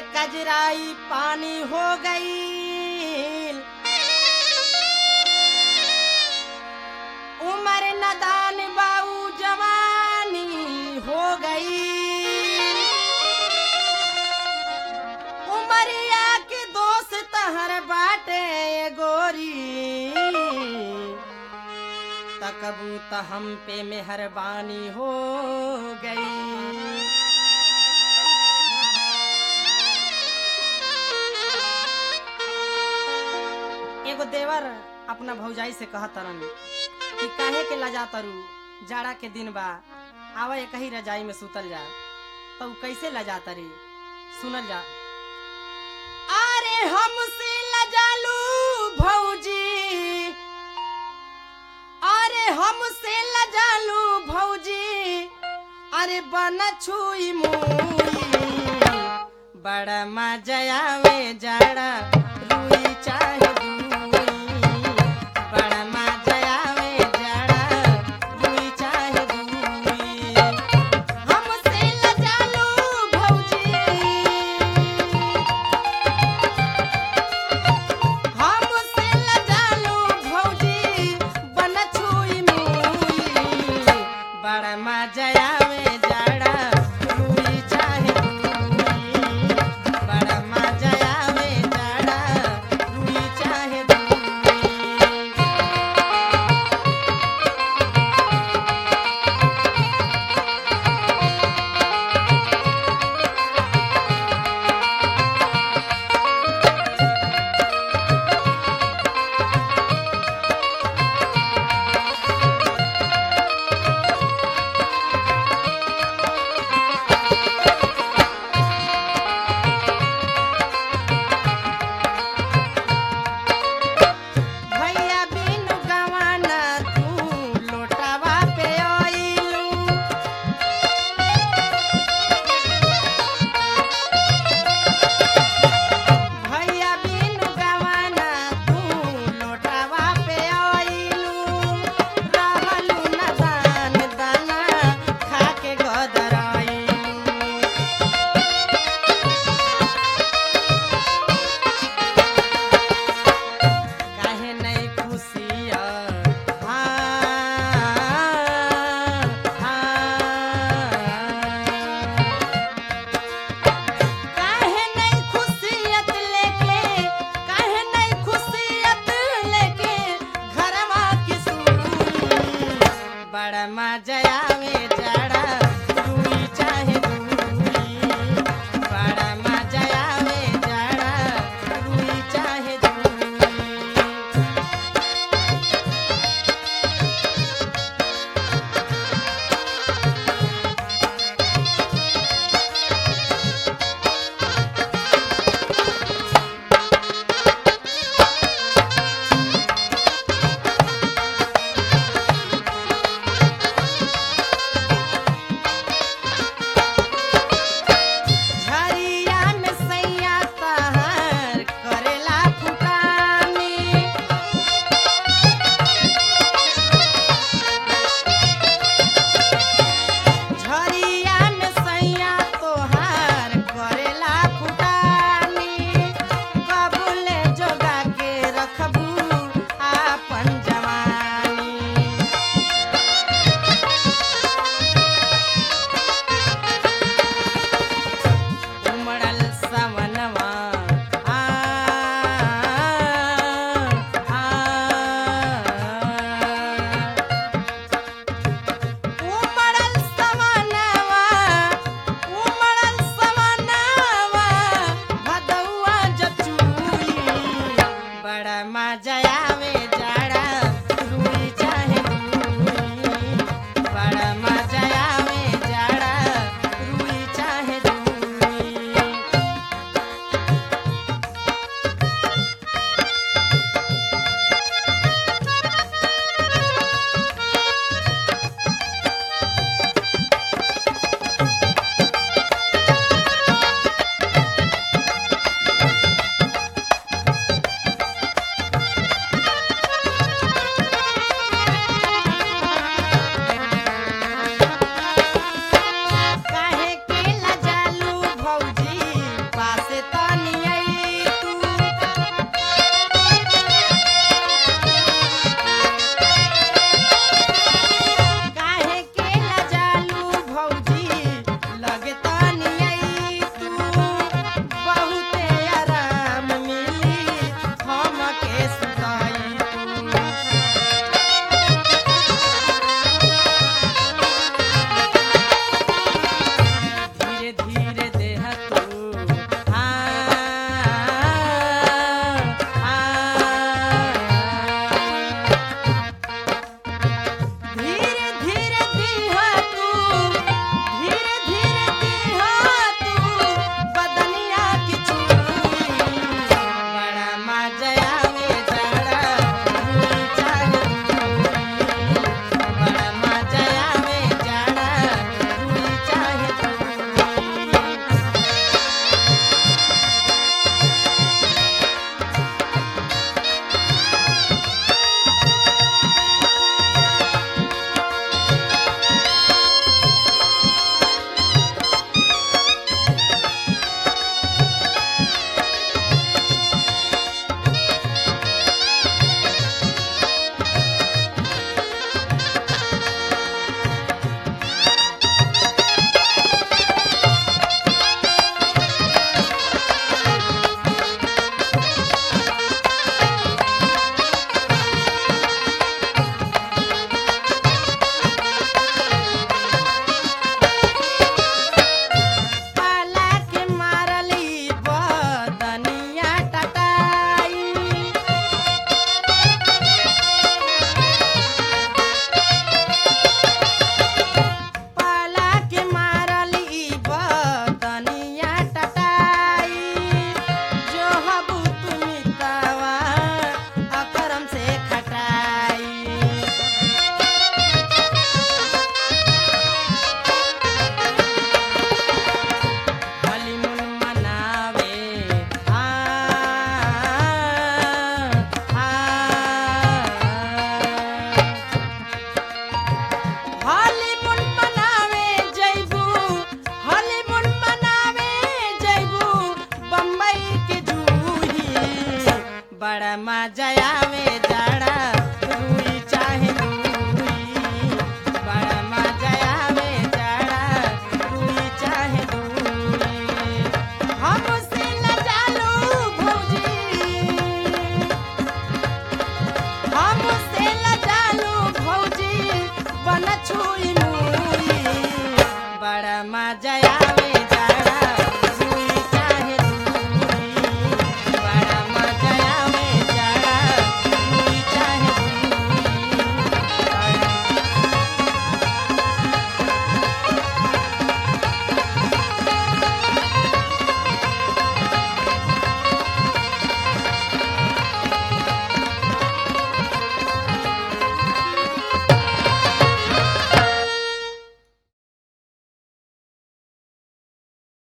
कजराई पानी हो गई उम्र नदान बाऊ जवानी हो गई उमरिया के दोस्त हर बाटे गोरी तकबू त हम पे मेहरबानी हो गई एगो देवर अपना भौजाई से कहा तरन कि काहे के लजा तरु जाड़ा के दिन बा आवा एक ही रजाई में सुतल जा तो उ कैसे लजा तरी सुनल जा अरे हमसे लजालू भौजी अरे हमसे लजालू भौजी अरे बन छुई मुई बड़ा मजा आवे जाड़ा रुई चाहे दूई बड़ा मजा आवे जाड़ा रुई चाहे दूई हमसे लजालू भौजी हमसे लजालू भौजी बन छुई मुई बड़ा मजा आवे जाड़ा रुई चाहे दूई बड़ा मजा आवे जाड़ा रुई चाहे दूई भैया बिनु गवाना तू लोटावा पे आइलू भैया बिनु गवाना तू लोटावा पे आइलू रहलू न दान दाना खा के गदराइलू काहे नहीं खुशिया काहे नहीं खुशियत लेके काहे नहीं खुशियत लेके घरवा की सुई बड़ा मजा आवे जाड़ा दूई चाहे दूई बड़ा मजा आवे जाड़ा दूई चाहे दूई झरिया में सैया तहर करेला फुटानी झरिया में सैया तोहार करेला फुटानी कबूले जोगा के रखबू आपन जवानी उमड़ल सवनवा आ आ उमड़ल सवनवा उमड़ल सवनवा भदौआ जचुई बड़ा मजा आवे